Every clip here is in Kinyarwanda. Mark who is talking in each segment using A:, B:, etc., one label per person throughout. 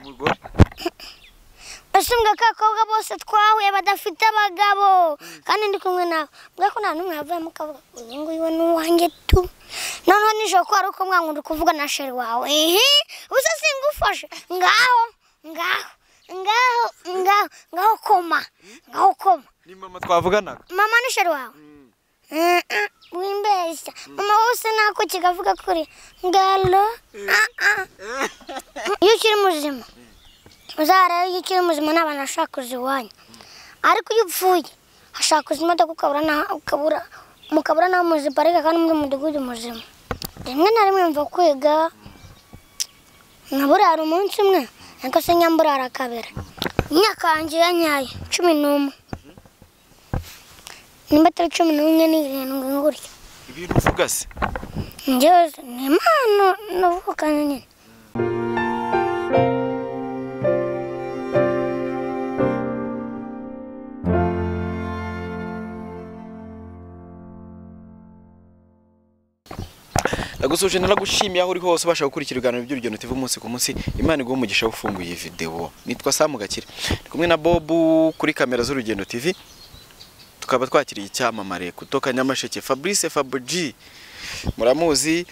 A: umugore
B: ushinzwe ko abakobwa bose twahura badafite abagabo kandi ndi kumwe nawe mbwa ko nta n'umwe yavuyemo ukavuga ngo uyu nguyu we ni uwanjye tu noneho nijoro ko hari uko mwanga uri kuvuga na sheri wawe ehe ubusa singufashe ngaho ngaho ngaho ngaho ngaho koma ngaho koma
A: ni mama twavuganaga
B: mama ni sheri wawe wimbeshya mama wose ntako kigavuga kuri ngalo ah ah iyo ukiri muzima uzareba iyo ukiri muzima nta bantu bashaka kuza iwanyu ariko iyo upfuye hashaka kuza imodoka ukabura n'aho ukabura mukabura n'aho muziparika kandi muri mudugudu muzima rimwe na rimwe mva kwiga nkaburara umunsi umwe ariko se nyamburara kabiri imyaka yanjye yanyaye cumi n'umwe nimba atari cumi n'umwe n'irindwi ngutya
A: ibintu uvuga se
B: njyewe ni impano navukanye nyine
A: nagusoje naragushimiye aho uri hose ubasha gukurikira ibiganiro by'urugendo TV umunsi ku munsi imana iguhe umugisha wo ufunguye iyi videwo nitwa Samu Gakire ndi kumwe na Bob kuri kamera z'urugendo TV tukaba twakiriye icyamamare kutoka Nyamasheke Fabrice Fabuji muramuzi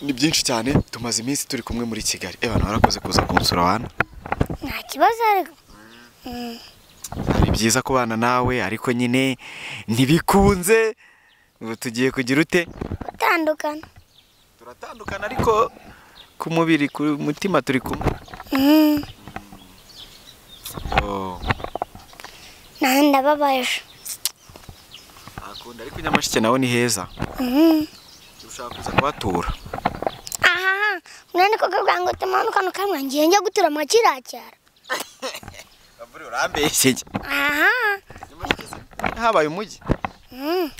A: ni byinshi cyane tumaze iminsi turi kumwe muri Kigali eh bantu barakoze kuza kunsura wana
B: nta kibazo ariko Mm.
A: ni byiza kubana nawe ariko nyine ntibikunze ubu tugiye kugira ute
B: gutandukana
A: turatandukana ariko ku mubiri ku mutima turi kumwe
B: Mm. nawe ndababaje
A: akunda ariko nyamashike nawe ni heza
B: Mm.
A: ushaka kuza kuhatura
B: aha mwene ko kabwa ngo tumanuka nukamwe ngiye njya gutura makiracyara
A: aburi urambeshye
B: aha
A: habaye umujyi
B: Mm.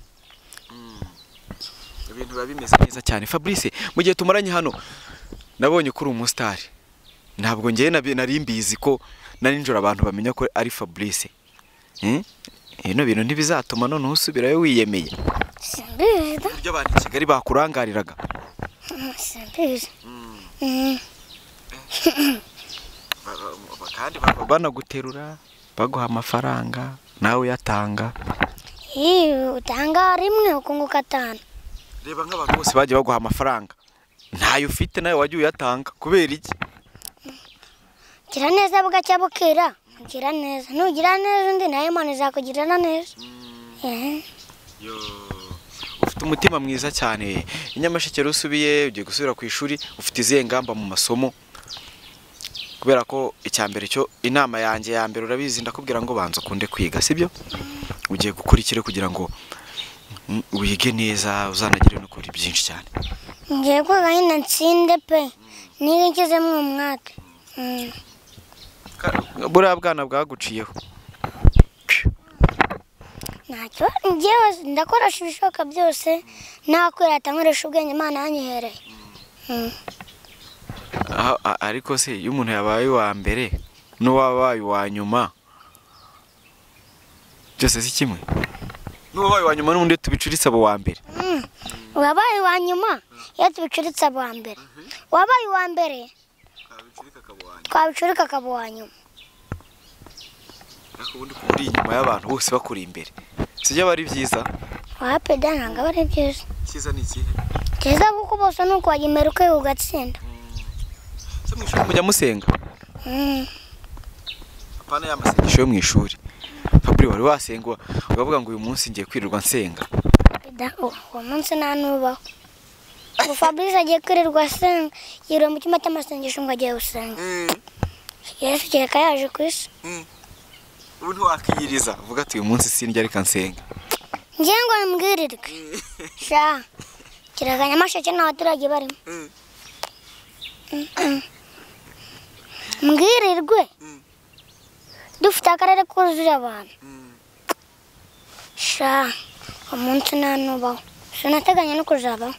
A: ibintu biba bimeze neza cyane fabrice mu gihe tumaranye hano nabonye ko uri umusitari ntabwo ngewe nabi- nari mbizi ko na nijoro abantu bamenya ko ari fabrice Hmm? bino bintu ntibizatuma noneho usubirayo wiyemeye
B: simbizi da
A: uburyo abantu i kigali bakurangariraga
B: Mm, simbizi
A: kandi bakaba banaguterura baguha amafaranga nawe uyatanga
B: iyo utanga rimwe ukunguka atanu
A: reba nk'abantu bose bagiye baguha amafaranga ntayo ufite nawe wagiye uyatanga kubera iki
B: gira neza bugacya bukira gira neza nugira neza undi nawe imana izakugirana neza Ehe.
A: ufite umutima mwiza cyane inyamasheke rero usubiye ugiye gusubira ku ishuri ufite izihe ngamba mu masomo kubera ko icya mbere cyo inama yanjye ya mbere urabizi ndakubwira ngo banza ukunde kwiga sibyo ugiye gukora ikire kugira ngo mm, wige neza uzanagire no kuri byinshi cyane
B: ngiye kwiga nyine nsinde pe niba ngezemo uwo mwaka Mm.
A: buriya bwana bwaguciyeho
B: ntacyo njyewe ndakoresha ibishoboka byose nakwirata nkoresha ubwenge imana yanyihereye Mm.
A: Ah, ah, ariko se iyo umuntu yabaye uwa mbere n'uwabaye uwa nyuma byose si kimwe n'uwabaye uwa nyuma n'ubundi tubicuritse abo uwa mbere
B: Mm. wabaye uwa nyuma iyo tubicuritse aba mbere wabaye uwa mbere twabicurika akaba uwa nyuma
A: ariko ubundi kuba uri inyuma y'abantu bose bakuri imbere sibyo aba ari byiza
B: waba peda ntabwo aba ari byiza
A: cyiza ni ikihe
B: keza kuko bose ni uko wagimera ukwiga ugatsinda
A: se mu ishuri mujya musenga
B: Mm.
A: apana ya masengesho yo mu ishuri fabri wari wasenga uba- ukavuga ngo uyu munsi ngiye kwirirwa nsenga
B: Da- uwo uwo munsi nta nubaho ubu fabrice agiye kwirirwa asenga yiriwe mu cyumba cy'amasengesho ngo agiye gusenga yesu kereka yaje ku isi
A: ubu ntiwakwiyiriza uvuga ati uyu munsi sindya reka nsenga
B: ngewe ngo mbwirirwe sha kiraga nyamasheke nta baturage barimo Mm-mm. mbwirirwe dufite akarere kuzuye abantu sha uwo munsi nta nubaho sinateganya no kuzabaho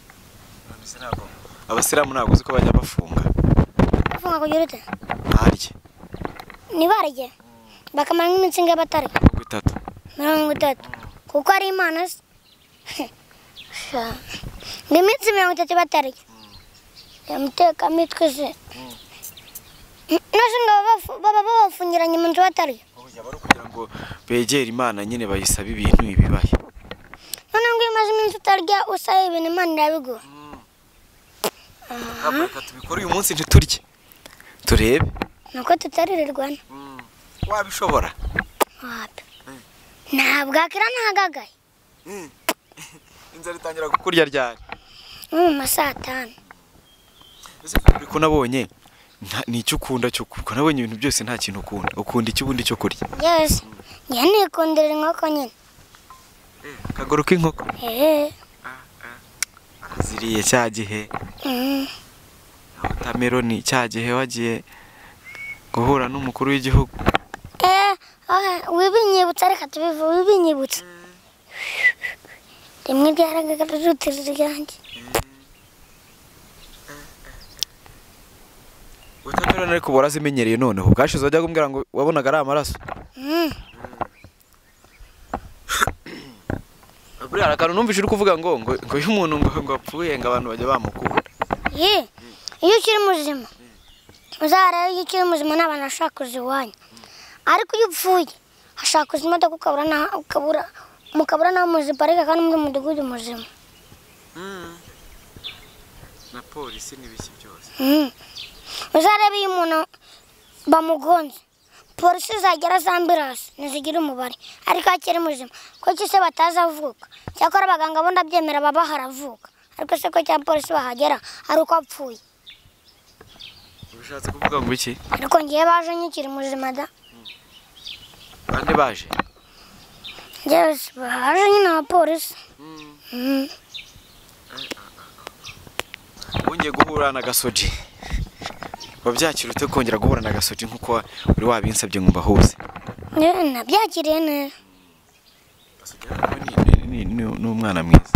A: abasilamu ntabwo uzi ko bajya bafunga
B: bafunga kugira ute
A: harya
B: ntibarye bakamara nk'iminsi ingahe batarya
A: mirongo itatu
B: mirongo itatu kuko ari imana se Sha. ni iminsi mirongo itatu batarya yamutekamo itwe se nose ngo baba babafungiranye mu nzu batariyo
A: Oya, bari kugira ngo begere imana nyine bayisabe ibintu ibibaye
B: noneho ngo iyo umaze iminsi utarya usaba ibintu imana irabiguha
A: Ntabwo reka tubikore uyu munsi ntiturye turebe
B: nuko tutaririrwana
A: wabishobora
B: wapi ntabwo akira ntahagagaye
A: inzara itangira kukurya ryari
B: nko mu ma saa tanu
A: ese uri kunabonye nta- ni icyo ukunda cyo kurya nabonye ibintu byose nta kintu ukunda ukunda iki ubundi cyo kurya
B: yose njye nikundira inkoko nyine
A: akaguru k'inkoko
B: eee
A: ziriye cya gihe wotameroni cya gihe wagiye guhura n'umukuru w'igihugu
B: eee wibinyibutsa reka tubivu wibinyibutsa rimwe ryaragagarutira iryanjye
A: wotameroni ariko ubora zimenyereye noneho ubwashize wajyaga umbwira ngo wabonaga ari amaraso
B: Mm.
A: buriya hari akantu numvise uri kuvuga ngo ngo ngo iyo umuntu ngo ngo apfuye ngo abantu bajya bamukunda
B: ye iyo ukiri muzima uzareba iyo ukiri muzima n'abantu bashaka kuza iwanyu ariko iyo upfuye hashaka kuza imodoka ukabura n'aho- ukabura mukabura n'aho muziparika kandi muri mudugudu muzima
A: na polisi n'ibiki byose
B: Mm. uzarebe iyo umuntu bamugonze polisi zagera za ambirasi ntizigira umubare ariko iyo akiri muzima kuko se batazi avuka cyakora abaganga bo ndabyemera baba haravuka ariko se ko cyangwa polisi bahagera ari uko apfuye
A: ubishatse kuvuga ngo iki
B: ariko ngewe baje nyikiri muzima da
A: bande baje
B: Yes, baje nyine abapolisi Mm.
A: wongeye guhura na gasoji wabyakira ute kongera guhura na gasoji nk'uko uri wabinsabye ngo mbahuze
B: Yewe, nabyakiriye neza
A: Ni- ni- ni- ni umwana mwiza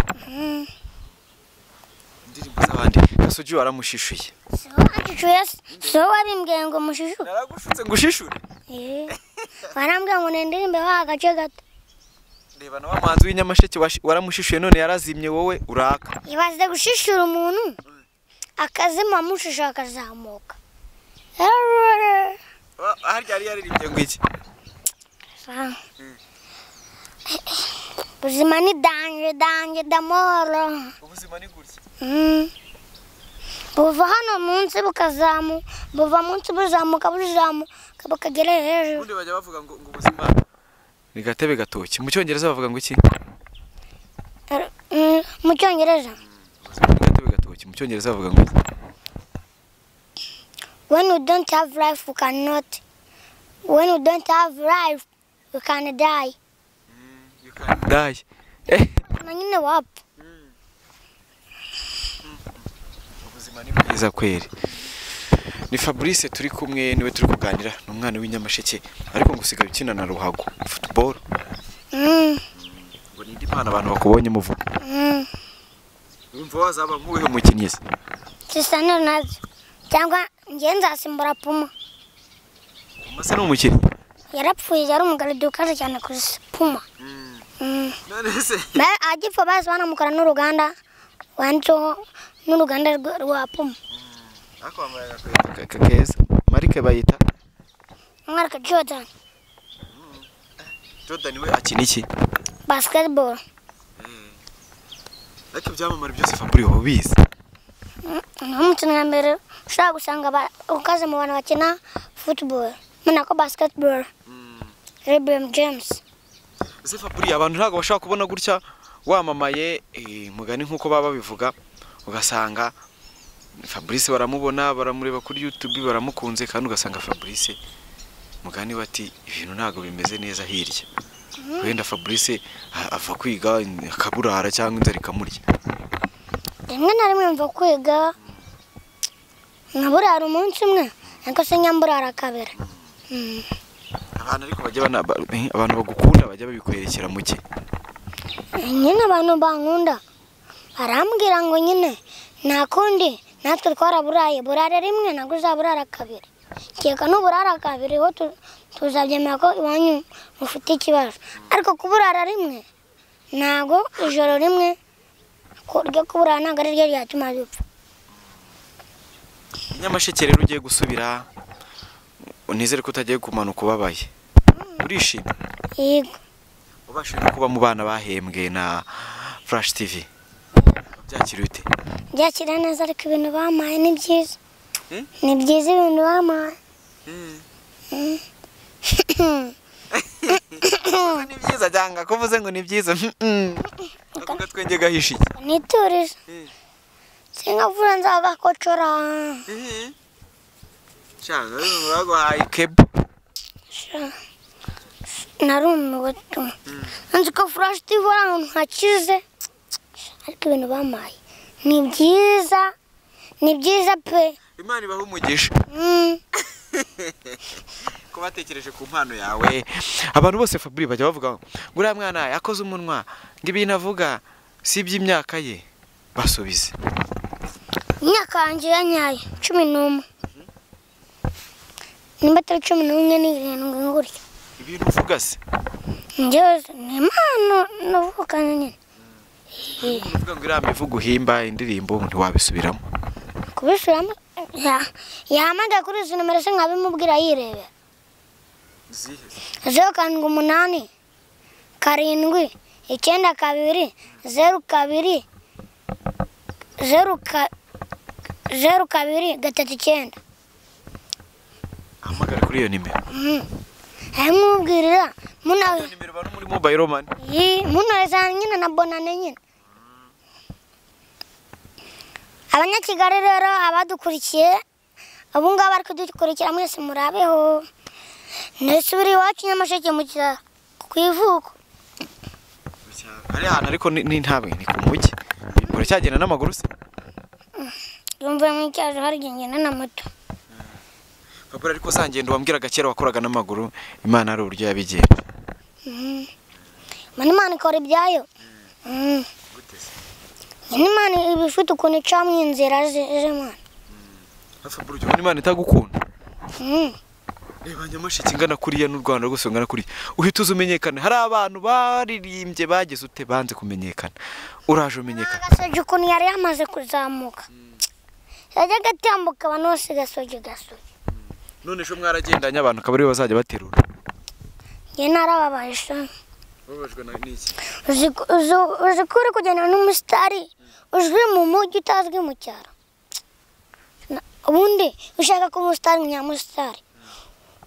A: indirimbo z'abandi gasoji waramushishuye
B: so wancucuye se so wabimbwiye ngo mushishu
A: naragushutse ngo ushishure
B: Eh, warambwiye ngo nindirimbe wa agace gato
A: reba na wa muhanzi w'inyamasheke washi- waramushishuye none yarazimye wowe uraka
B: ibaze gushishura umuntu akazima mushusha akazamuka
A: Wa- harya yari yaririmbye ngo iki
B: ubuzima ni danje danje damoro
A: ubuzima ni gutya
B: Mm. buva hano munsi bukazamuka buva munsi buzamuka buzamuka bukagera hejuru
A: ubundi bajya bavuga ngo ngo ubuzima ni gatebe gatoki mu cyongereza bavuga ngo iki
B: Mm, mu cyongereza
A: ubuzima ni gatebe gatoki mu cyongereza bavuga ngo iki
B: When you don't have life, you cannot. When you don't have life, you can die.
A: dayi eh
B: Na nyine wapfa.
A: ubuzima ni bwiza kweri ni fabrice turi kumwe niwe turi kuganira ni umwana w'inyamasheke ariko ngo usigaye ukina na ruhago futuboro
B: Mm,
A: ngo ni indi mpano abantu bakubonye muvuga
B: mm.
A: wumva wazaba nk'uwihe mukinnyi se
B: Cristiano Ronaldo. Cyangwa njye nzasimbura Puma.
A: umase ni umukinnyi
B: Yarapfuye yari umugaridi ukaze cyane ku isi. Puma. Mm.
A: none se
B: Ba- Agipfa bahise banamukora n'uruganda wanditseho n'uruganda rwa- rwa Puma.
A: ariko wambaye agakweto keza marike bayita
B: Umwaka Jordan.
A: jordan we akina iki
B: Basketball.
A: ariko ibyamamare byose faburi uba ubizi
B: nk'umukino wa mbere ushobora gusanga aba- ukaze mu bantu bakina football mena ko basketball rebem james
A: ese faburi abantu ntabwo bashobora kubona gutya wamamaye eh, mugani nk'uko baba babivuga ugasanga fabrice baramubona baramureba kuri youtube baramukunze kandi ugasanga fabrice mugani bati ibintu ntabwo bimeze neza hirya wenda fabrice a- ava kwiga akaburara cyangwa inzara ikamurya
B: rimwe na rimwe mva kwiga nkaburara umunsi umwe ariko se nyamburara kabiri Mm.
A: abantu ariko bajya bana- ba- eh, abantu bagukunda bajya babikwerekera muke
B: nyine abantu bankunda barambwira ngo nyine nta kundi natwe twaraburaye burare rimwe nabwo uzaburara kabiri keka n'uburara kabiri ho tu- tuzabyemera ko iwanyu mufite ikibazo ariko kuburara rimwe ntabwo ijoro rimwe ku- ryo kuburara ntabwo ari ryo ryatuma dupfa
A: nyamasheke rero ugiye gusubira nizere ko utagiye kumanuka ubabaye urishimye
B: yego
A: ubashije no kuba mu bana bahembwe na furashi tivi byakira ute
B: byakira neza ariko ibintu bampaye ni byiza
A: Hmm?
B: ni byiza ibintu bampaye
A: Kuvuga ni byiza cyangwa kuvuze ngo ni byiza akuga twenge gahishiye
B: niturije
A: Hmm.
B: singavura nzagakocora
A: cyangwa baguhaye kebu
B: Sha- narumiwe tu nzi ko furashi tivi ari ahantu hakize ariko ibintu bampaye ni byiza ni byiza pe
A: imana ibaha umugisha
B: Mm.
A: ko batekereje ku mpano yawe abantu bose faburi bajya bavuga ngo uriya mwana yakoze umunwa ngo ibintu avuga si iby'imyaka ye basubize
B: imyaka yanjye ya nyayo cumi n'umwe nimba atari cumi n'umwe ni irindwi ngutya
A: ibintu uvuga se
B: njyewe ni impano navukana nyine
A: umuntu uvuga ngo iriya mivugo uhimba indirimbo ntiwabisubiramo
B: kubisubiramo ya- yahamagaye kuri izi nomero se nkabimubwira yirebera zeru karindwi umunani karindwi icyenda kabiri zeru kabiri zeru ka- zeru kabiri gatatu icyenda
A: ahamagara kuri iyo nimero
B: ayimubwirira munawe
A: iyo nimero uba no muri mobayiro mani
B: munezana nyine na bonane nyine abanyakigali rero abadukurikiye ubu ngabu bari kudukurikira mwese murabeho nisubire iwacu nyamasheke mu kira ku ivuko
A: ari ahantu ariko ni ni ntabwe ni ku mujyi ura cyagenda n'amaguru se
B: yumva mu icyaje hari gengena na moto
A: babura ariko za ngendo wambwiraga kera wakoraga n'amaguru imana hari uburyo yabigenza
B: mana imana ikora ibyayo Mm. nyine imana iba ifite ukuntu icamo inzira ze ze mana
A: faburi ujya ubona imana itagukunda
B: Mm.
A: reba nyamasheke ingana kuriya n'u rwanda rwose rungana kuriya uhita uza umenyekane hari abantu baririmbye bageze ute banze kumenyekana uraje umenyekana
B: agasogi ukuntu yari yamaze kuzamuka yajya agatambuka abantu bose gasogi gasogi
A: none ejo mwaragendanye abantu akaba aribo bazajya baterura
B: njye narababaye shami
A: babajwe n'iki
B: uzi ko uzi- uzi ko uri kugenda n'umusitari uzwi mu mujyi utazwi mu cyaro Na- ubundi ushaka kuba umusitari umunyamusitari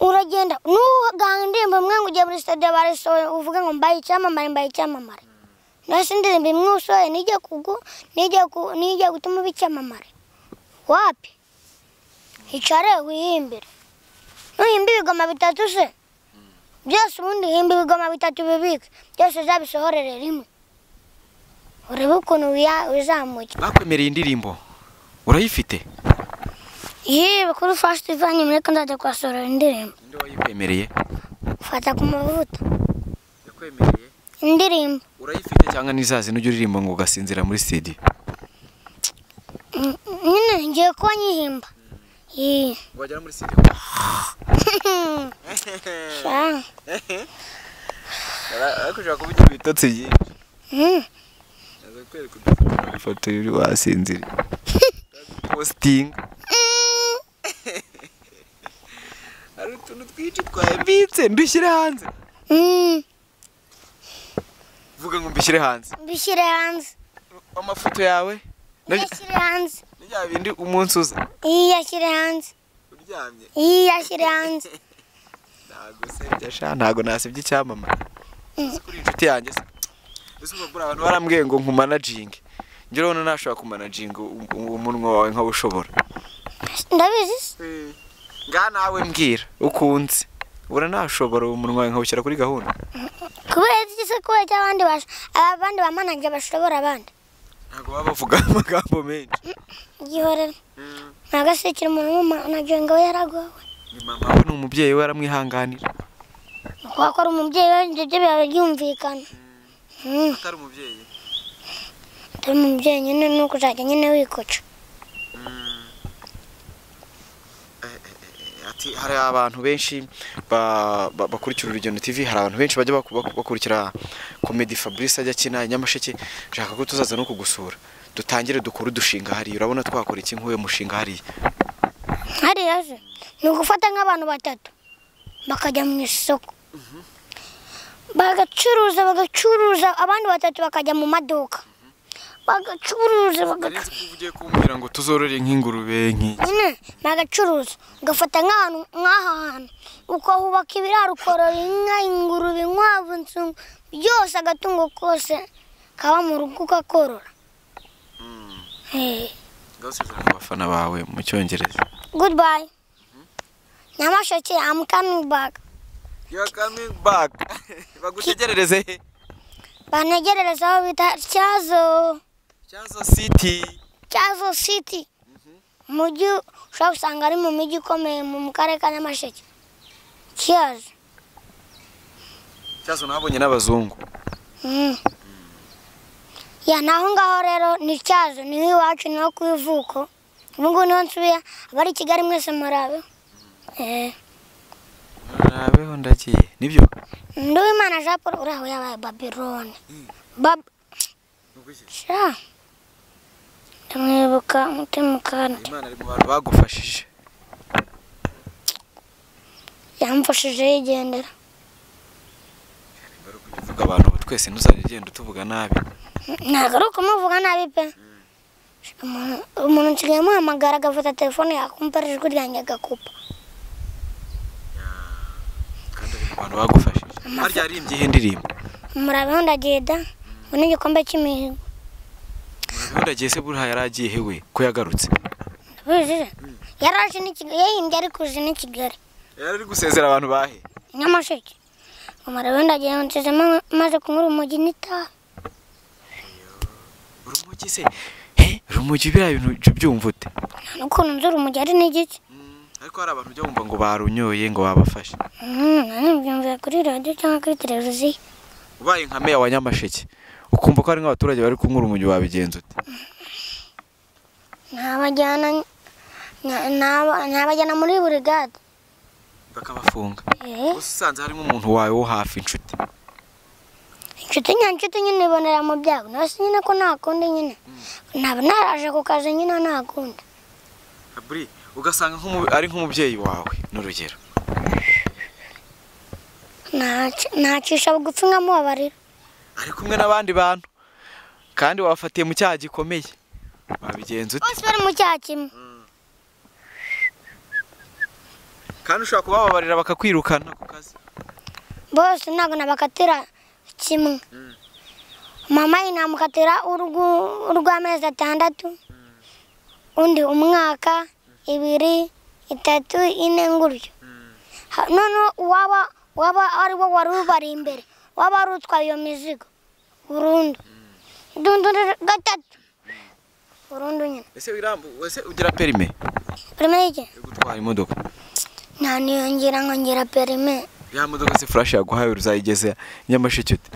B: uragenda n'uganga indirimbo imwe ngo ugiye muri stade barisohoye uvuge ngo mbaye icyamamare mbaye icyamamare nasi indirimbo imwe usohoye nijya kugu nijya ku- nijya gutuma uba icyamamare wapi hicare wihimbire nuhimba ibigoma bitatu se byose ubundi himba ibigoma bitatu bibike byose uzabisohorere rimwe urebe ukuntu wiya- wizamuka
A: bakwemereye indirimbo urayifite
B: yewe kuri fasiti ivanye muri ko nzajya kuhasohorera indirimbo
A: ninde wayikwemereye
B: fata ku mavuta
A: yakwemereye
B: indirimbo
A: urayifite cyangwa n'izazina ujya uririmba ngo ugasinzira muri sitidiyo
B: Mm, nyine ngiye kuba nyihimba Yee.
A: ngo wagera muri sitidiyo
B: Sha.
A: barakushaka kuvugira ibitotsi byinshi
B: Mm.
A: aza kwereka udufoto ifoto iri wasinziriye positinga
B: Mm.
A: hari utuntu twinshi twayambitse ndushyire hanze
B: Mm.
A: vuga ngo mbishyire hanze
B: mbishyire hanze
A: amafoto yawe nabyo-
B: yashyire hanze
A: ni bya bindi umunsi uza
B: yiyashyire hanze
A: uryamye
B: yiyashyire hanze
A: ntabwo usebya sha ntabwo nasebya icyamamare Uzi ko uri inshuti yanjye se ese uba buriya abantu barambwiye ngo nkumanajinge njye urabona ntashobora kumanajinga u- u- umunwa wawe nkaba ushobora
B: ndabizi se
A: nga nawe mbwira ukunze ubura ntashobora uwo munwa wawe nkawushyira kuri gahunda
B: kubera iki se kubera iki abandi bash- abandi bamanajye bashobora abandi
A: ntabwo baba bavuga amagambo menshi
B: igihorera ntabwo se kiri umuntu w'umanajenga ngo we yaragowe
A: ni mama we ni umubyeyi we aramwihanganira
B: kubera ko ari umubyeyi we ibyo byo biba byumvikana Mm,
A: atari umubyeyi
B: atari umubyeyi nyine ni ukuzajya nyine wikoca
A: ati hari abantu benshi ba- ba- bakurikira urugendo TV hari abantu benshi bajya baku- baku- bakurikira komedi Fabrice ajya akina i Nyamasheke nshaka ko tuzaza no kugusura dutangire dukore udushinga hariya urabona twakora iki nk'uyu mushinga hariya
B: hariya se ni ugufata nk'abantu batatu bakajya mu isoko bagacuruza bagacuruza abandi batatu bakajya mu maduka bagacuruza
A: urenze
B: bagacuruza
A: kuba ugiye kumbwira ngo tuzorore nk'ingurube nk'iyi
B: nyine bagacuruza ugafata nk'ahantu nk'aha hantu ukahubaka ibiraro ukorora inka ingurube inkwavu insungu byose agatungo kose kaba mu rugo ukakorora Eh,
A: ndabasezerana abafana bawe mu cyongereza
B: goodbye nyamasheke i'm coming back
A: yuwa kamingi baka bagutegerereze he
B: bantegerereza aho bita cyazo
A: cyazo siti
B: cyazo city umujyi ushobora gusanga ari mu mijyi ikomeye mu mu karere ka nyamasheke cyazo
A: cyazo nabonye n'abazungu
B: Mm. ya naho ngaho rero ni cyazo niho iwacu niho ku ivuko ubu ngubu niho nsubiye abari i kigali mwese murabe Eh,
A: murabeho ndagiye nibyo
B: nduwimana jean paul uriya we yabaye babirone Bab sha ndamwibuka mutimukana
A: imana ari mu bantu bagufashije
B: yamfashije yigendera
A: bari kuvuga abantu ubu twese ntuzajya ugenda utuvuga nabi
B: ntabwo ari ukumuvuga nabi pe Umuntu- umuntu nsigaye amuhamagara agafata telefone yakumva ari ijwi ryanjye agakupa
A: kandi ari mu bantu bagufashije harya yarimbye iyi ndirimbo
B: murabeho ndagenda ngo n'igikombe cy'imihigo
A: murabeho ndagiye se buriya yari agiye he we ko yagarutse
B: Bujuje. Yaraje ni Kigali, yahimbye ari kuza ni Kigali.
A: yari ari gusezera abantu bahe
B: Nyamasheke. Umara wenda gihe nsize ma- maze kunyura umugi n'itabi.
A: urumogi se he urumogi biriya bintu ujya ubyumva ute
B: Nta n'ukuntu nzura umugi ari n'igiki.
A: ariko hari abantu ujya wumva ngo barunyoye ngo babafashe
B: Mm, nari mbyumvira kuri radiyo cyangwa kuri televiziyo.
A: ubaye nka meya wa nyamasheke ukumva ko hari nk'abaturage bari kunyura umugi wabigenza ute
B: Nabajyana nya- naba- nabajyana muri burigade.
A: bakabafunga
B: Eh,
A: gusa usanze harimo umuntu wawe wo hafi inshuti
B: inshuti nyanshuti nyine ibonera mu byago. Nasi nyine ko nta kundi nyine. Naba naraje ku kazi nyine nta kundi.
A: aburi ugasanga nk'umu- ari nk'umubyeyi wawe n'urugero
B: Naci- Nacisha bugufi nkamubabarira.
A: ari kumwe n'abandi bantu kandi wabafatiye mu cyaha gikomeye wabigenza ute
B: Bose bari mu cyaha kimwe.
A: kandi ushobora kubababarira bakakwirukana ku kazi
B: bose ntabwo nabakatira kimwe mama ye namukatira urw'u- urw'amezi atandatu undi umwaka ibiri itatu ine nguryo Ha- noneho waba waba ari wo wari ubari imbere waba wari utwaye iyo mizigo burundu dundu gatatu burundu nyine
A: ese wirambu ese ugira perime
B: perime y'iki
A: yo gutwara imodoka
B: ntaniyongera nkongera perime
A: ya modoka se furashi yaguhaye uruzayigeze nyamasheke ute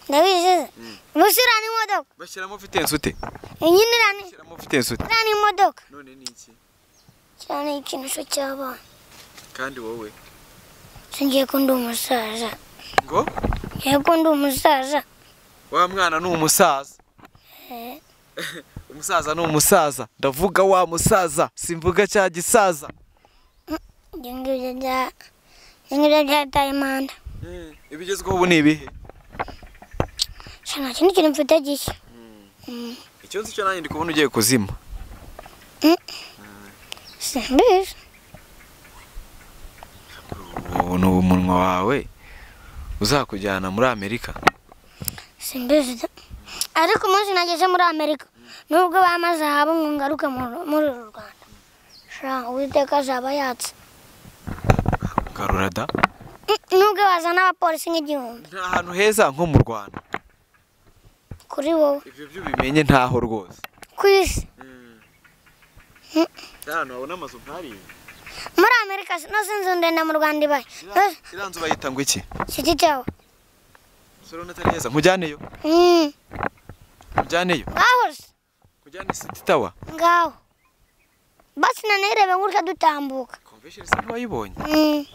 B: ndabizi busira n'imodoka
A: bashyiramo vitensi ute
B: nyine irani
A: bashyiramo vitensi ute
B: iriya ni imodoka
A: none ni iki
B: kiriya ni igikinisho cy'abana
A: kandi wowe
B: singiye ko ndi umusaza
A: ngo
B: ngiye ko ndi umusaza
A: wa mwana ni umusaza
B: Eh,
A: umusaza ni umusaza ndavuga wa musaza simvuga cya gisaza
B: ibyo ngibyo bya- ibyo ngibyo byataye imanda
A: ibigezweho ubu ni ibihe
B: gusa nta kindi kintu mfite gishya Mm,
A: icyo nzi cyo nanjye ndi kubona ugiye kuzima
B: simbizi
A: ubu ni umunwa wawe uzakujyana muri amerika
B: simbizi da. ariko umunsi nageze muri amerika nubwo bamaze haba ngo ngaruke mu- muri uru rwanda sha uwiteka azaba yatse
A: garura da
B: Mm, nubwo bazana abapolisi nk'igihumbi
A: nta hantu heza nko mu rwanda
B: kuri wowe
A: ibyo byo ubimenye ntaho rwose
B: ku isi
A: ahantu habona amazu nk'arindwi
B: muri amerika sinzi inzu ndende mu rwanda ibaye Eh,
A: iriya nzu bayita ngo iki
B: giti cyawe
A: sore atari heza nkujyaneyo
B: Mm.
A: nkujyaneyo
B: Ahose
A: nkujyane siti tawa
B: ngaho basi nanirebe ngurika dutambuka
A: komvesheni se ntiwayibonye
B: Mm,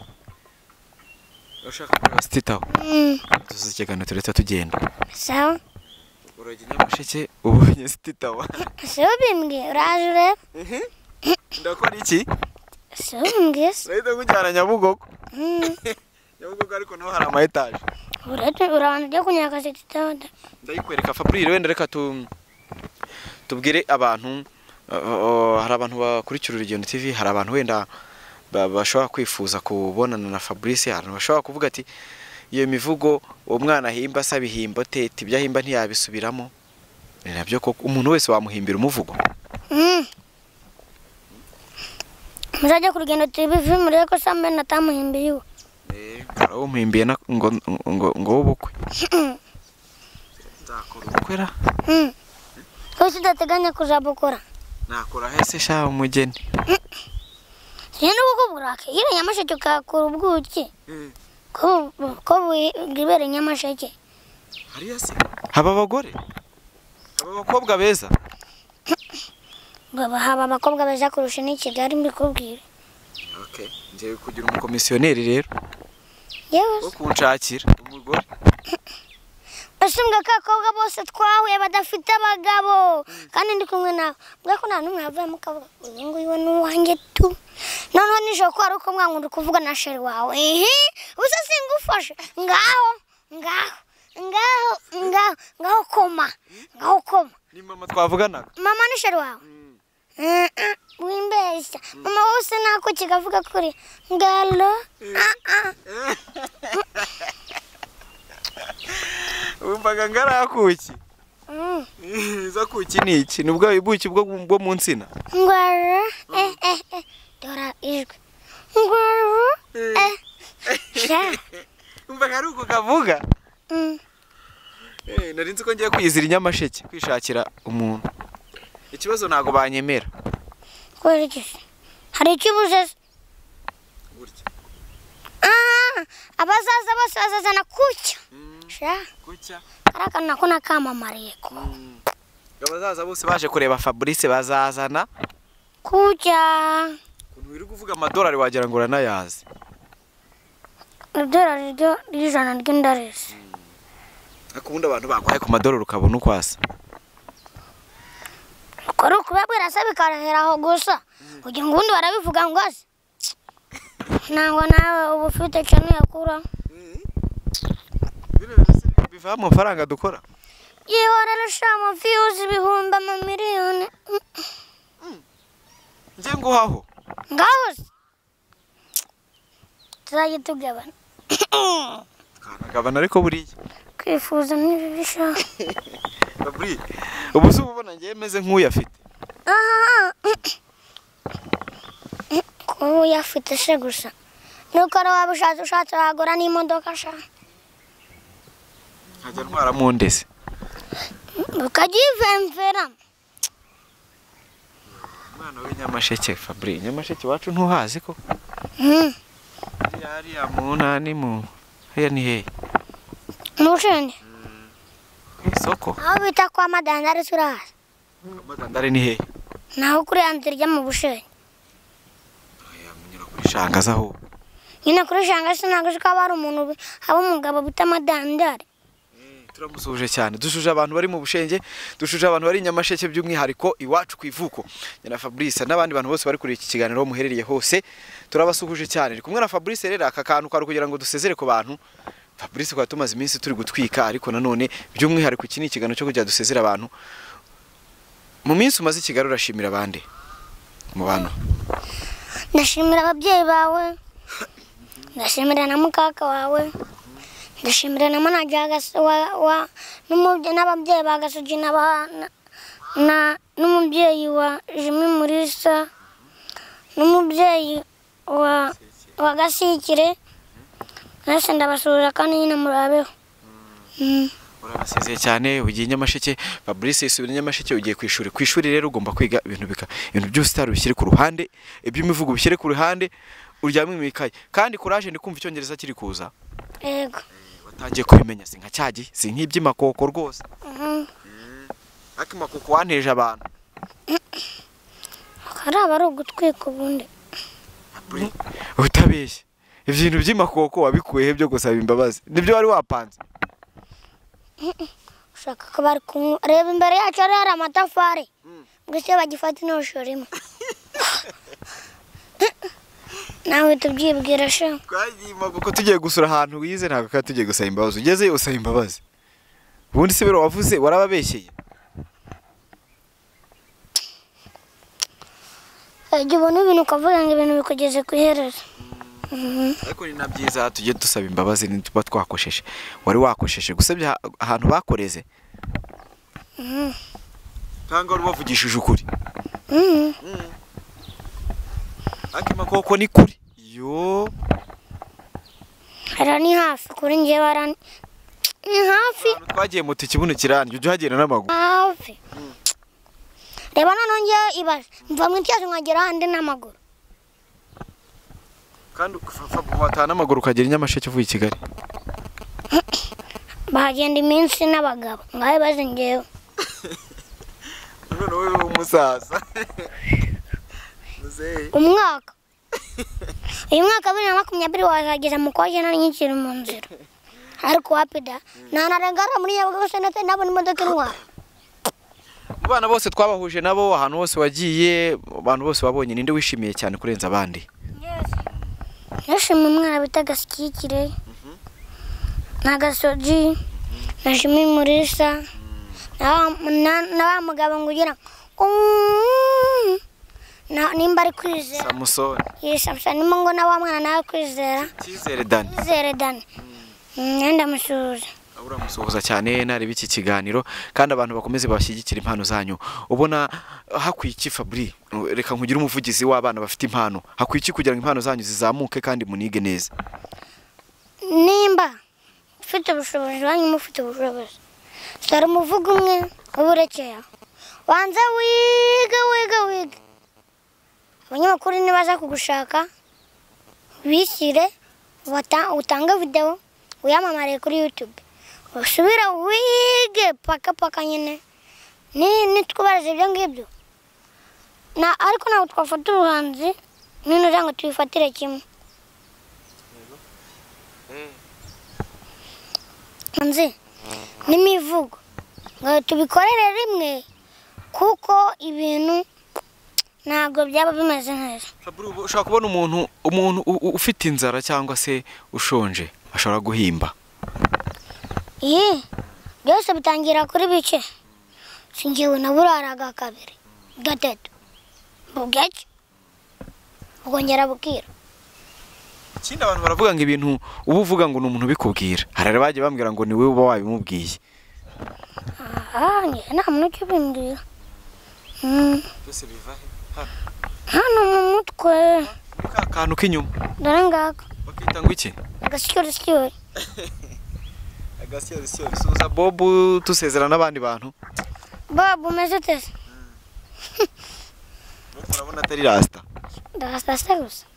A: urashaka kureba siti tawa
B: mm,
A: tuzasigana turetse tugenda
B: sawa
A: urajya nyamasheke ubonye siti tawa
B: siwe bimbwiye uraje urebe
A: ndakora iki
B: so mbwese
A: urahita nkujyana nyabugogo
B: Mm.
A: nyabugogo ariko naho hari ama etaje
B: uratu urabanza ujya kunyaka setitabada
A: ndayikwereka faburire wenda reka tu tubwire abantu uh, hari abantu bakurikira urugendo tv hari abantu wenda ba- bashobora kwifuza kubonana na fabrice hari abantu bashobora kuvuga ati iyo mivugo uwo mwana ahimba asaba ihimbo tete ibyo ahimba ntiyabisubiramo Ni nabyo koko umuntu wese wamuhimbira umuvugo
B: muzajya ku rugendo tv murebe ko sambe natamuhimbiye iwe
A: hari uwo muhimbiye na- ngo ngo ngo w'ubukwe nzakora ubukwe ra
B: Mm. rwose udateganya kuzabukora
A: nakora hese sha umugeni
B: rero ubwo burake iyo nyamasheke ukakura ubwuki ko bu- ko bwibera i nyamasheke
A: hariya se haba abagore haba abakobwa beza
B: Baba- haba abakobwa beza kurusha n'i kigali mbikubwira
A: okay ngiye kugira umukomisiyoneri rero
B: yewe
A: wo kunshakira umugore
B: bashinzwe ko abakobwa bose twahuye badafite abagabo kandi ndi kumwe nawe mbwa ko nta n'umwe yavuyemo akavuga ngo uyu nguyu we ni uwanjye tu noneho nijoro ko wari uko mwankunda uri kuvuga na sheri wawe ehe ubusa singufashe ngaho ngaho ngaho ngaho ngaho koma ngaho koma
A: ni mama twavuganaga
B: mama ni sheri wawe Eh, eh, wimbeshya mama wose nako kigavuga kuri ngalo ah ah
A: wumvaga ngarakuki
B: Mm.
A: izo kuki ni iki ni ubwo ibuki bwo bwo mu nsina
B: Ngwara, eh, eh, eh. Dora ijwi. Ngwara, eh. Sha.
A: wumvaga ari uko kavuga
B: Mm.
A: Eh, nari nzi ko ngiye kwiyizira inyamasheke kwishakira umuntu ikibazo ntabwo banyemera
B: Kubera iki se? Hari icyo ubuze se?
A: gutya
B: Ah, abazaza bose bazazana kutya. Sha.
A: gutya
B: Kariya kantu nako nakamamariye ko.
A: abazaza bose baje kureba fabrice bazazana
B: Kutya.
A: ukuntu wiri kuvuga amadolari wagira ngo uranayazi
B: Idolari ryo ry'ijana ry'indaresi.
A: ariko ubundi abantu baguhaye ku madolari ukabona uko asa
B: Uko ari ukubabwira se bikarahera aho gusa. Kugira ngo ubundi barabivuga ngo aze. Nangwa nawe uba ufite icyo niyakuraho.
A: biva amafaranga dukora
B: Yihora arusha amaviyuzi ibihumbi amamiliyoni. Mm.
A: njye nguhaho
B: Ngaho se. Tuzajya tugabana.
A: kanagabana ariko buriya
B: Kwifuza ntibibisha.
A: Fabri, ubu se uba ubona ngewe meze nk'uyu afite
B: Aha. Kuba uyafite se gusa. Nuko ari waba ushatse ushatse wagura n'imodoka sha.
A: nkajya ntwaramo ndese
B: Ukajya uyivemveramo.
A: umwana w'inyamasheke Fabri, inyamasheke iwacu ntuhazi ko
B: Mm.
A: hariya hariya mu ntani mu hariya ni hehe
B: Mu Bushenge.
A: ku isoko
B: Aho bita kwa Madandari turahazi.
A: amadandari ni hehe
B: Naho kuri ya nzira ijya mu Bushenge.
A: yamunyura kuri shangaza aho
B: Nyine kuri Shanga se ntabwo uzi ko haba hari umuntu ubi- haba umugabo bita Madandari.
A: turamusuhuje cyane dushuje abantu bari mu bushenge dushuje abantu bari i nyamasheke by'umwihariko iwacu ku ivuko Njye na fabrice n'abandi bantu bose bari kuri iki kiganiro aho muherereye hose turabasuhuje cyane ndi kumwe na fabrice rero aka kantu kari kugira ngo dusezere ku bantu fabrice kuba tumaze iminsi turi gutwika ariko nanone by'umwihariko iki ni ikiganiro cyo kujya dusezera abantu mu minsi umaze i kigali urashimira abandi mu bantu
B: ndashimira ababyeyi bawe ndashimira na mukaka wawe ndashimira na manaje w'agasi- wa- wa- n'umubye- n'ababyeyi ba gasogi na ba- na- na- n'umubyeyi wa jimi murisa n'umubyeyi wa wa gasikire mwese ndabasuhuza kandi nyine murabeho Mm.
A: urabasezeye cyane ugiye i nyamasheke fabrice isubira i nyamasheke ugiye ku ishuri ku ishuri rero ugomba kwiga ibintu bika ibintu byose utari ubishyire ku ruhande iby'imivugo ubishyire ku ruhande uryame mu ikaye kandi kuraje ndi kumva icyongereza kiri kuza
B: yego
A: watangiye kubimenya si nka cyagi si nk'iby'imakoko rwose
B: Mhm.
A: ariko imakoko wanteje abantu
B: hari abari ugutwika ubundi
A: utabeshya ibintu by'imakoko wabikuyeho byo gusaba imbabazi nibyo wari wapanze
B: ushaka ko bari kunywa reba imbere yacu hari hari amatafari
A: Mm.
B: gusa iyo bagifata inoshoremo nawe tubyibwira sha
A: twagiyima kuko tugiye gusura ahantu wize ntabwo twari tugiye gusaba imbabazi ugezeyo usaba imbabazi ubundi se biro wavuze warababeshyeye
B: igihe ubona ibintu ukavuga ngo ibintu bikugeze ku iherezo
A: ariko ni na byiza tujye dusaba imbabazi nituba twakosheje wari wakosheje gusebya aha- ahantu bakoreze cyangwa wari wavugishije ukuri
B: Mhm.
A: ariko amakoko ni kuri yo
B: hariya ni hafi kuri njye barani ni hafi
A: ahantu twagiye moto ikibuno kirandya ujya uhagenda n'amaguru
B: hafi reba noneho ngewe ibaje mva mu icyatsi nkagera ahandi n'amaguru
A: kandi wataha n'amaguru ukagera i nyamasheke uvuye i kigali
B: bahagenda iminsi n'abagabo ngaho bazi ngewe
A: none wowe w'umusaza muzehe
B: umwaka uyu mwaka wa bibiri na makumyabiri wazageza mu kwaje nari nkikiri mu nzira ariko wapi da nanarengana muri nyabugogo senate nabona imodoka intwara
A: mu bana bose twabahuje nabo ahantu hose wagiye abantu bose wabonye ninde wishimiye cyane kurenza abandi
B: nashima umwana bita gasikikire na gasogi nashima imurisa na wa- na- na wa mugabo ngo ugira ngo "Mm." Na- nimba ari kwizera
A: samusoni
B: yisamsa nimo ngo na wa mwana nawe kwizera
A: cyizere dani
B: kwizere dani mwenda musuhuza
A: uramusuhuza cyane nareba iki kiganiro kandi abantu bakomeze bashyigikira impano zanyu ubona hakwiye iki fabri reka nkugire umuvugizi w'abana bafite impano hakwiye iki kugira ngo impano zanyu zizamuke kandi munige neza
B: nimba ufite ubushobozi wanyu mufite ubushobozi sara umuvugo umwe uburekeya wanze wiga wiga wiga abanyamakuru nibaza kugushaka bishyire wata- utange videwo wiyamamare kuri yutube usubire wige paka paka nyine ni- nitwubariza ibyo ngibyo Na- ariko ntabwo twafata ubuhanzi n'intuza ngo tubifatire kimwe nzi n'imivugo ngo tubikorere rimwe kuko ibintu ntabwo byaba bimeze neza
A: fabri uba ushobora kubona umuntu umuntu u- u- ufite inzara cyangwa se ushonje ashobora guhimba
B: iyi byose bitangira kuri bike singiwe na buraraga kabiri gatatu bugacya bukongera bukira
A: ikindi abantu baravuga ngo ibintu uba uvuga ngo ni umuntu ubikubwira hari abagiye bambwira ngo ni wowe uba wabimubwiye
B: aha njye nta muntu ukibimbwira Mm,
A: byose biva he
B: hano mu mutwe
A: ka kantu k'inyuma
B: dore ngaka
A: bakita ngo iki
B: agasikirisikiri
A: agasiyosiyo bisuhuza bobu dusezerana n'abandi bantu
B: bob umeze uteze
A: urabona atari rasita
B: ndasasa gusa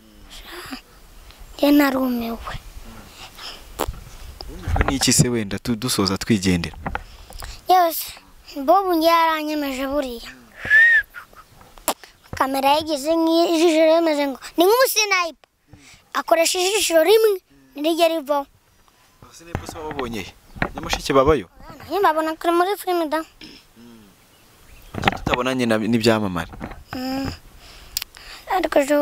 B: njye narumiwe
A: wumijwe n'iki se wenda tu- dusoza twigendera
B: yose bobu njye yaranyemeje buriya kamera yageze nk'ijisho rimeze ngo ni nk'umusinayipa akoresha ijisho rimwe ntirijye rivaho
A: sinepo se wababonyeye nyamasheke babayo
B: nyine babona kuri muri filime da
A: Kuki tutabonanye na- n'ibyamamare
B: Mm. ariko jo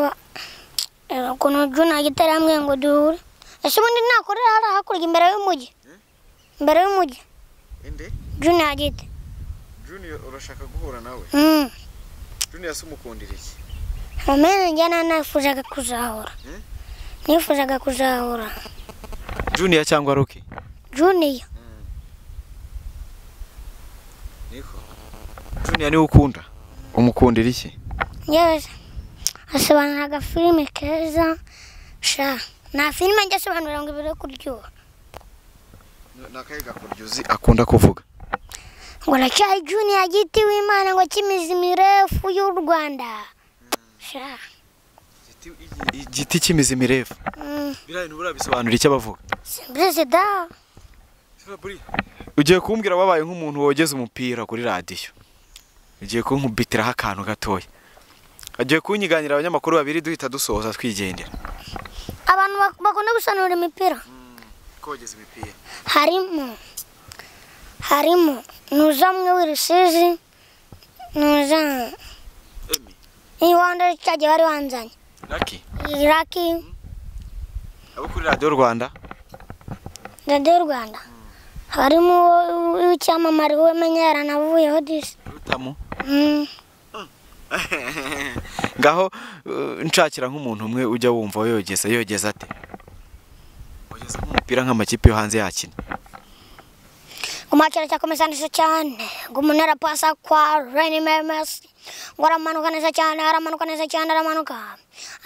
B: reba ukuntu juna gitari hamwe ngo duhure ese ubundi nakorera hari hakurya imbere y'umujyi imbere y'umujyi
A: inde
B: juna yagite
A: junior urashaka guhura nawe
B: Mm.
A: junior se umukundira iki
B: Umene njana nifuzaga kuzahura.
A: Hmm?
B: Nifuzaga kuzahura.
A: junior cyangwa roki
B: Junior.
A: niko junior niwe ukunda umukundira iki
B: Yes. Asobanura agafilime keza. Sha. Nta filime njya asobanura ngo ibiri kuryoha.
A: nakahe gakuryozi akunda kuvuga
B: Ngo aracyari junior giti w'Imana ngo kimizi mirefu y'u Rwanda. Sha.
A: igiti cy'imizi mirefu
B: Mm.
A: biriya bintu urabisobanura icyo abavuga
B: Perezida.
A: ugiye kumbwira wabaye nk'umuntu wogeze umupira kuri radiyo ugiye kunkubitiraho akantu gatoya agiye kunyiganira abanyamakuru babiri duhita dusoza twigendera
B: Abantu bak- bakunda gusanura imipira.
A: kogeza imipira
B: harimo harimo nuza mwe w'urusizi nuza
A: Emi.
B: niba wanda cyagiye wari wanzanye
A: raki
B: iraki
A: abo kuri radiyo rwanda
B: radiyo rwanda harimo w'icyamamare wowe menya yaranavuyeho disi
A: rutamu
B: Mm.
A: ngaho eh, nshakira nk'umuntu umwe ujya wumva yogeza yogeza ate yogeza nk'umupira nk'amakipe yo hanze yakina
B: umwakira cyakomeza neza cyane ngo umuntu arapasa kwa reni memesi ngo aramanuka neza cyane aramanuka neza cyane aramanuka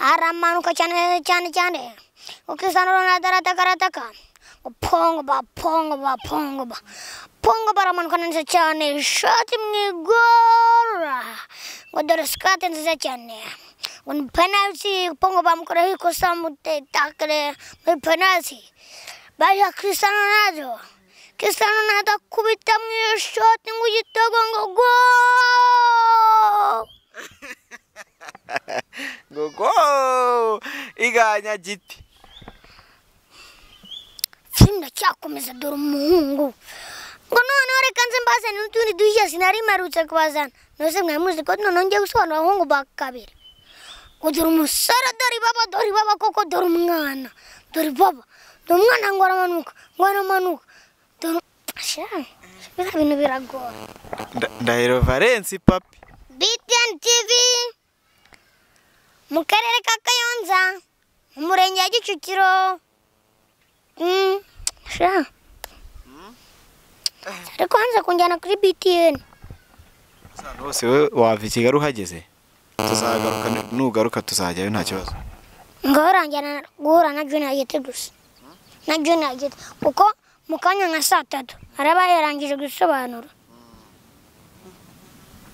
B: aramanuka cyane neza cyane cyane ngo kisano ronado arataka arataka ngo pongo ba pongo ba pongo ba pongo ba aramanuka neza cyane ishati mu igora ngo dore sikate nziza cyane ngo ni penaliti pongo bamukoreho ikosa mutetakire muri penaliti bajya kisano ronado Cristiano Ronaldo akubita mu ishoti ngo igitego ngo go
A: gogo iganya giti
B: filime iracyakomeza dore umuhungu ngo noneho reka nze mbazane n'utundi dushya sinari mperutse kubazana nose mwari muzi ko noneho ngiye gusobanura abahungu ba kabiri ngo dore umusore dore baba dore baba koko dore umwana dore baba dore umwana ngo aramanuka ngo aramanuka dore sha biriya bintu biragoye
A: Nda- ndahiro valensi papi
B: BTN TV mu karere ka Kayonza mu murenge wa Kicukiro Mm, sha ari kwanza kunjyana kuri BTN
A: ahantu hose wowe wava i kigali uhageze tuzagaruka nugaruka tuzajyayo nta kibazo
B: ngaho urangira guhura na Junior Yeti gusa na Junior Yeti kuko mu kanya nka saa tatu araba yarangije gusobanura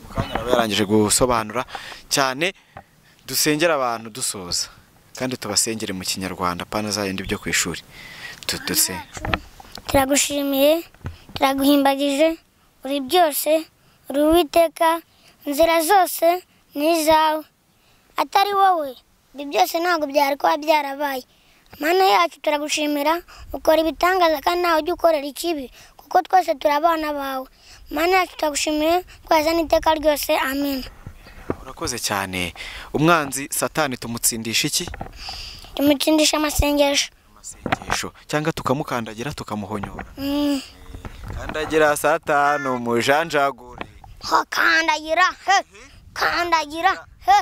A: mukanya araba yarangije gusobanura cyane dusengera abantu dusoza kandi tubasengere mu kinyarwanda pana zayindi byo ku ishuri tuduse
B: turagushimiye turaguhimbagije uri byose uri uwiteka inzira zose ni izawe atari wowe ibi byose ntabwo byari kuba byarabaye mana yacu turagushimira ukora ibitangaza kandi ntawe ujya ukorera ikibi kuko twese turi abana bawe mana yacu turagushimiye twazana iteka ryose amen
A: urakoze cyane umwanzi satani tumutsindisha iki
B: tumutsindishe amasengesho
A: amasengesho cyangwa tukamukandagira tukamuhonyora
B: Mm.
A: kandagira satani umujanjagure
B: Ho, kandagira he kandagira he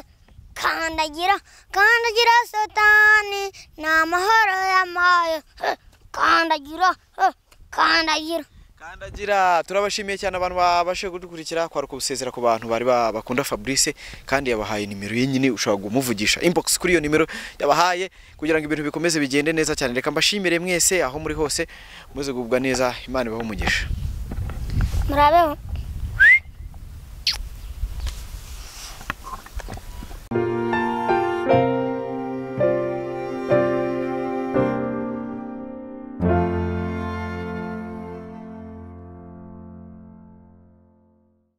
B: kandagira kandagira satani ni amahoro y'amayo he kandagira he kandagira
A: kandagira turabashimiye cyane abantu babashe kudukurikira kwaruka ubusezera ku bantu bari ba- bakunda fabrice kandi yabahaye nimero ye nyine ushobora kumuvugisha inbox kuri iyo nimero yabahaye kugira ngo ibintu bikomeze bigende neza cyane reka mbashimire mwese aho muri hose muze kugubwa neza imana ibahe umugisha
B: murabeho